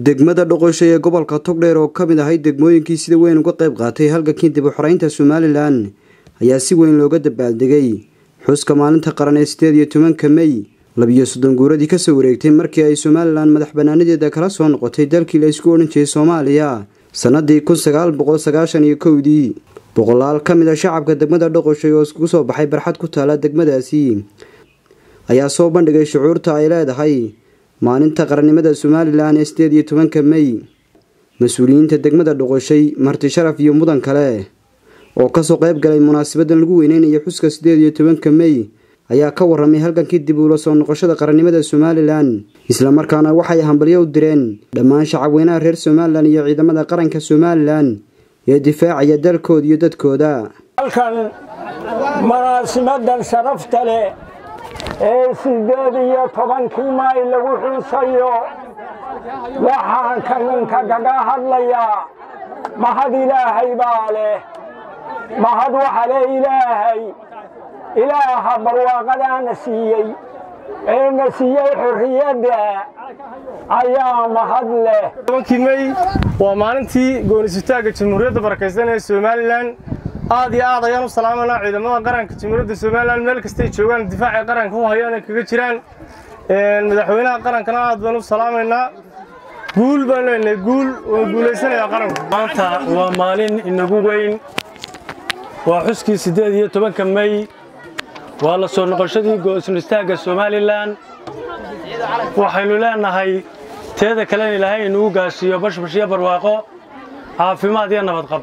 degmada dhoqosho ee gobolka togdheer oo ka mid ahay degmooyinkii sida weyn uga qayb qaatay halgankii dib u xoreynta somalilan ayaa si weyn looga dabaaldegay xuska maalinta qaran ee sideed iyo tobanka mey labiyo soddon guuradii kasoo wareegtay markii ay somalilan madax banaanadeeda kala soo noqotay dalkii la isku odhan jiray soomaaliya sanadii kun sagaal boqol sagaashan iyo kowdii boqolaal ka mid a shacabka degmada dhoqoshay oo iskugu soo baxay barxad ku taala degmadaasi ayaa soo bandhigay shucuurta ay leedahay maalinta qarannimada somalilan ee sideed iyo tobanka mey mas-uuliyiinta degmada dhoqoshay marti sharaf iyo mudan kale oo kasoo qayb galay munaasabadan lagu weyneynayo xuska sideed iyo tobanka mey ayaa ka waramay halgankii dib uula soo noqoshada qarannimada somalilan islamarkaana waxay hambalyo u direen dhammaan shacabweynaha reer somalilan iyo ciidamada qaranka somalilan ee difaacaya dalkooda iyo dadkooda halkan munaasibadan sharafta leh ee sideed iyo tobankii maay lagu xuusayo waxaan kaninka kaga hadlayaa mahad ilaahay baa leh mahad waxa leh ilaahay ilaaha barwaaqadaana siiyey ee na siiyey xorriyadda ayaa mahad leh tobankii mey waa maalintii goonisutaagga jamhuuriyadda barakaysan ee somalilan aad iyo aad ayaan u salaamaynaa ciidamada qaranka jamhuuriyadda somalilan meel kastay joogaan difaacay qaranka u hayaan ay kaga jiraan madaxweynaha qarankana aad baan u salaamaynaa guul baan leenahay guul waan guulaysanayaa qaranku maanta waa maalin inagu weyn waa xuskii siddeed iyo tobanka mey waa la soo noqoshadii go'sunistaagga somalilan waxaynu leenahay teeda kalena ilaahay inugu gaarsiiyo bashbash iyo barwaaqo caafimaad iyo nabadqab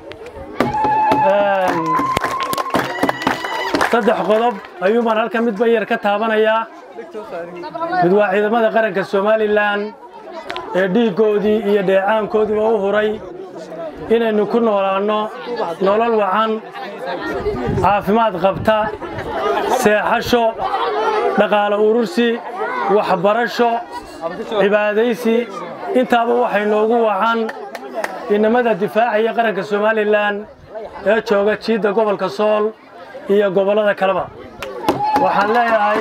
saddex qodob ayuubaan halkan midba yar ka taabanayaa mid waa ciidamada qaranka somalilan ee dhiiggoodii iyo dheecaankoodiiba u huray inaynu ku noolaanno nolol wacan caafimaad qabta seexasho dhaqaalo urursi waxbarasho cibaadaysi intaaba waxay noogu wacan inamada difaacaya qaranka somalilan ee jooga jiidda gobolka sool iyo gobollada kaleba waxaan leeyahay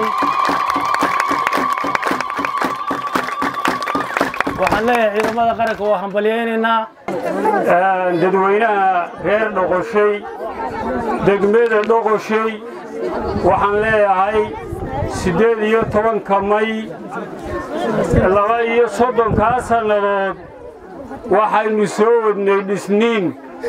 waxaan leeyahay ciidamada qaranka waa hambalyaynaynaa dadweynaha reer dhoqoshay degmada dhoqoshay waxaan leeyahay siddeed iyo tobanka may laba iyo soddonkaa sannadood waxaynu soo wadnay dhisniin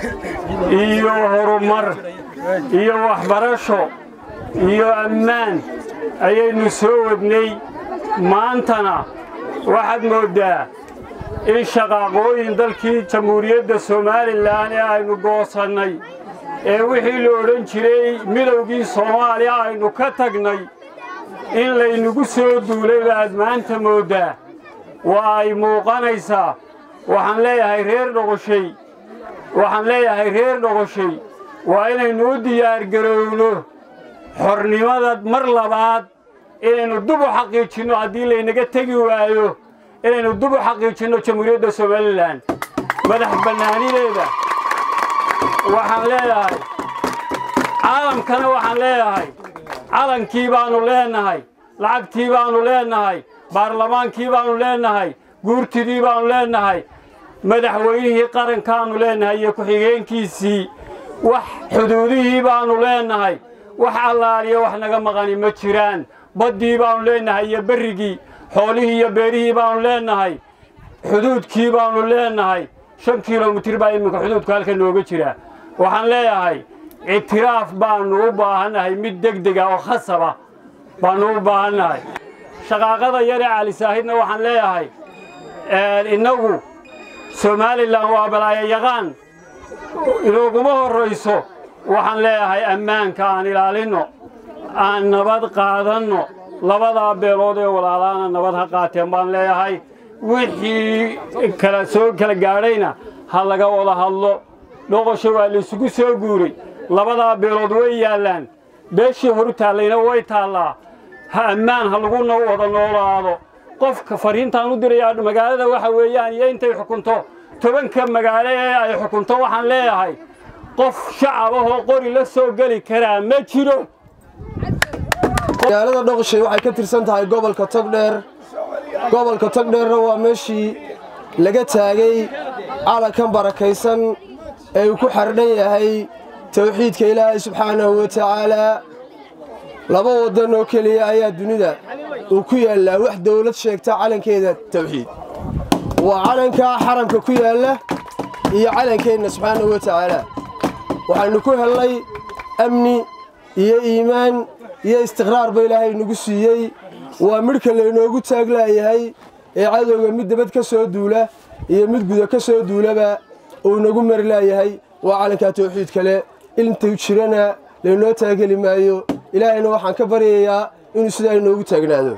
iyo horumar iyo waxbarasho iyo ammaan ayaynu soo wadnay maantana waxaad mooddaa in shaqaaqooyin dalkii jamhuuriyadda somalilan ee aynu goosannay ee wixii la odhan jiray midowgii soomaaliya aynu ka tagnay in laynagu soo duulay baad maanta mooddaa waa ay muuqanaysaa waxaan leeyahay reer dhoqoshay waxaan leeyahay reer dhoqoshay waa inaynu u diyaargarowno xornimada mar labaad inaynu dub u xaqiijinno haddii laynaga tegi waayo inaynu dub u xaqiijinno jamhuuriyadda somalilan madax bannaanideeda waxaan leeyahay caalamkana waxaan leeyahay calankii baannu leennahay lacagtii baannu leennahay baarlamaankii baannu leennahay guurtidii baannu leennahay madaxweynihii qarankaannu leennahay iyo ku-xigeenkiisii wax xuduudihii baannu leennahay wax allaaliya wax naga maqani ma jiraan baddii baannu leennahay iyo berrigii xoolihii iyo beerihii baannu leennahay xuduudkii baannu leennahay shan kilomitir baa iminka xuduudka halka nooga jira waxaan leeyahay ictiraaf baannu u baahannahay mid degdega oo khasaba baannu u baahannahay shaqaaqada yaree cali saahidna waxaan leeyahay innagu somalilan waa balaayo yaqaan inooguma horrayso waxaan leeyahay ammaanka aan ilaalinno aan nabad qaadanno labadaa beelood ee walaalaana nabad ha qaateen baan leeyahay wixii kala soo kala gaadhayna ha laga wada hadlo dhoqosho waa laysugu soo guuray labadaa beelood way yaallaan beeshii horu taallayna way taallaa ha ammaan ha lagu wada noolaado qofka fariintaan u dirayaa magaalada waxa weeyaan iyo intay xukunto tobanka magaalo ee ay xukunto waxaan leeyahay qof shacab ahoo qori la soo geli karaa ma jiro magaalada dhoqoshay waxay ka tirsan tahay gobolka togdheer gobolka togdheerna waa meeshii laga taagay calankan barakaysan ee uu ku xardhan yahay tawxiidka ilaahay subxaanahu wa tacaalaa laba waddan oo keliya ayaa dunida uu ku yaallaa wax dawlad sheegta calankeeda tawxiid waa calankaa xaramka ku yaalla iyo calankeenna subxaanahu wa tacaalaa waxaynu ku hellay amni iyo iimaan iyo istiqraarba ilaahay nagu siiyey waa midhka laynoogu taaglaayahay ee cadowga mid dabad ka soo duula iyo mid guda ka soo duulaba uu nagu mari laayahay waa calankaa tawxiid kale intuu jirana laynoo taageli maayo ilaahayna waxaan ka baryayaa inuu sidaa inoogu taagnaado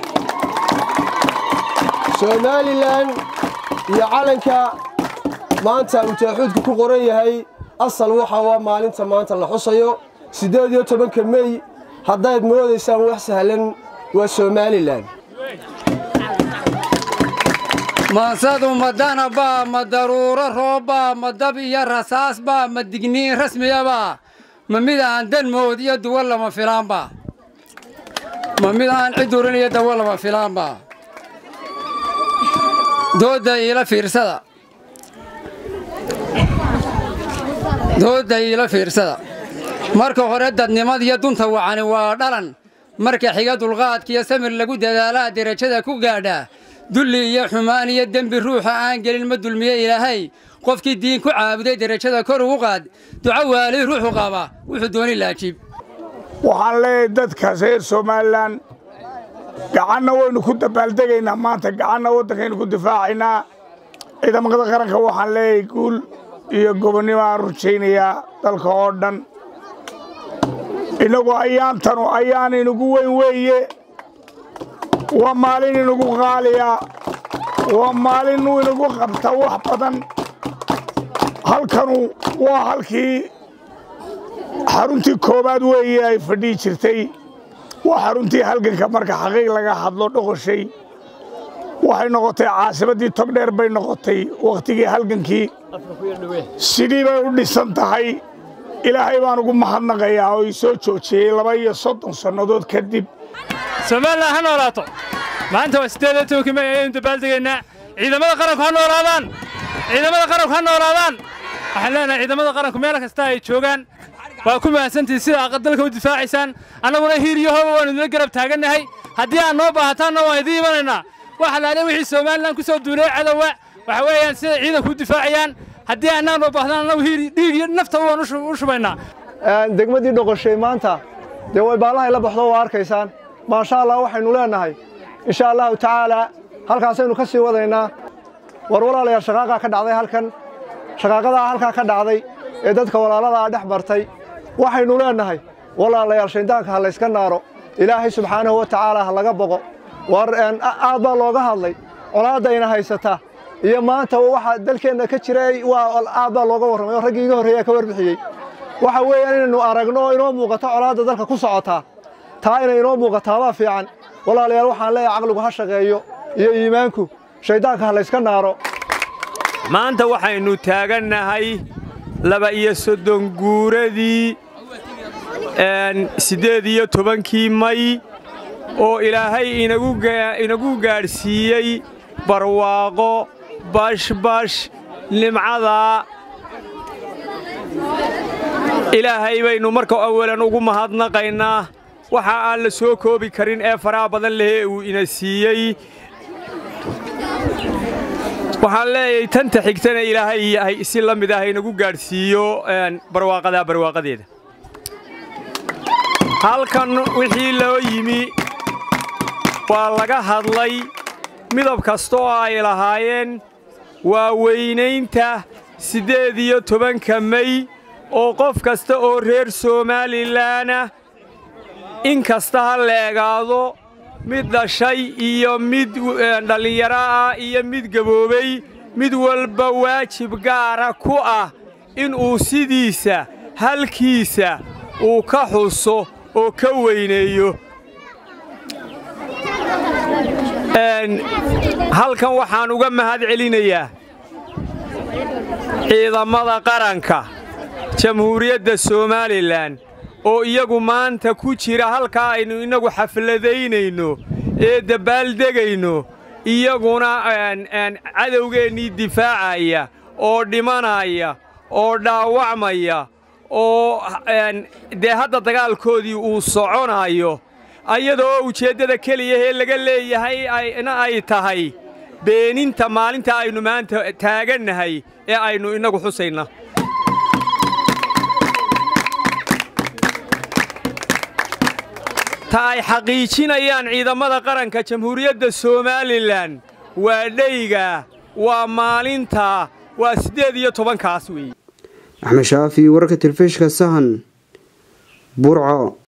somalilan iyo calanka maanta uu tawxiidku ku qoran yahay asal waxa waa maalinta maanta la xusayo siddeed iyo tobanka mey haddayd moodaysaan wax sahlan waa somalilan maansadu ma danabaa ma daruuro roobbaa ma dab iyo rasaasbaa ma digniin rasmiyabaa ma mid aan danmood iyo duwo lama filaanba ma mid aan cid urin iyo dawo lama filaanba doodda iila fiirsada doodda iila fiirsada marka hore dadnimadiyo dunta wacani waa dhalan marka xiga dulqaadkiyo samir lagu dadaalaa derajada ku gaadhaa dulli iyo xumaan iyo dembi ruuxa aan gelin ma dulmiye ilaahay qofkii diin ku caabuday derajada kor ugu qaad duco waali ruuxu qaba wuxuu dooni laajiib waxaan leeyahay dadkaas reer somalilan gacanna waynu ku dabaaldegaynaa maanta gacanna waddankaynu ku difaacaynaa ciidamada qaranka waxaan leeyahay guul iyo gobonnimo aan rujaynayaa dalka oo dhan innagu ayaantanu ayaan inagu weyn weeye waa maalin inagu qaaliya waa maalin inagu qabta wax badan halkanu waa halkii xaruntii koowaad weeye ay fadhihi jirtay waa xaruntii halganka marka xaqiiq laga hadlo dhoqoshay waxay noqotay caasimaddii togdheer bay noqotay wakhtigii halgankii sidii bay u dhisan tahay ilaahay baan ugu mahadnaqayaa oo ii soo joojiyey laba iyo soddon sannadood kadib somalilan ha noolaato maanta waa siddeed iyo tobankii may ayaynu dabaaldegaynaa ciidamada qaranku ha noolaadaan ciidamada qaranku ha noolaadaan waxaan leenahay ciidamada qaranku meel kasta ay joogaan waa ku mahadsantihin sida aad dalka u difaacaysaan annaguna hiir iyo hooba waanu idinla garab taagannahay haddii aad noo baahataanna waan idiin imanaynaa waxa laale wixii somalilan ku soo duulay cadowa waxa weeyaan sida ciidanku u difaacayaan haddii annaa noo baahdaan annagu hiir dhiig iyo nafta waan u shubaynaa degmadii dhoqoshay maanta dee way baallahay la baxdo waa arkaysaan maasha allah waxaynu leennahay insha allahu tacaalaa halkaasaynu ka sii wadaynaa war walaalayaal shaqaaqaa ka dhacday halkan shaqaaqadaa halkaa ka dhacday ee dadka walaaladaa dhex bartay waxaynu leennahay walaalayaal shayddaanka ha layska naaro ilaahay subxaanahu wa tacaalaa ha laga boqo war aad baa looga hadlay colaaddayna haysata iyo maanta waxa dalkeenna ka jira waa aad baa looga warramay oo raggii iga horreeyaa ka warbixiyey waxa weeyaan inaynu aragno oo inoo muuqato colaadda dalka ku socotaa taa inay inoo muuqataabaa fiican walaalayaal waxaan leeyahay caqligu ha shaqeeyo iyo iimaanku shayddaanka ha layska naaro maanta waxaynu taagannahay laba iyo soddon guuradii siddeed iyo tobankii may oo ilaahay inagu gaadhsiiyey barwaaqo bashbash nimcada ilaahay baynu marka awalan ugu mahadnaqaynaa waxa aan la soo koobi karin ee faraha badan lehee uu ina siiyey waxaan leeyahay tanta xigtana ilaahay yahay si la mid ah inagu gaadhsiiyo barwaaqadaa barwaaqadeeda halkan wixii loo yimi waa laga hadlay midab kasta oo ay lahaayeen waa weynaynta siddeed iyo tobanka mey oo qof kasta oo reer somalilanah in kasta ha la egaado mid dhashay iyo mid dhallinyaro ah iyo mid gaboobay mid walba waajib gaara ku ah inuu sidiisa halkiisa uu ka xuso oo ka weyneeyo halkan waxaan uga mahad celinayaa ciidamada qaranka jamhuuriyadda somalilan oo iyagu maanta ku jira halkaa aynu innagu xafladaynayno ee dabbaaldegayno iyaguna cadowgeennii difaacaya oo dhimanaya oo dhaawacmaya oo dee hadda dagaalkoodii uu soconayo ayadoo ujeeddada keliyahee laga leeyahay ayna ay tahay beeninta maalinta aynu maanta taagannahay ee aynu innagu xusayna ta ay xaqiijinayaan ciidamada qaranka jamhuuriyadda somalilan waa dheyga waa maalinta waa siddeed iyo tobankaas weeye axmed shaafi wararka telefishinka sahan burco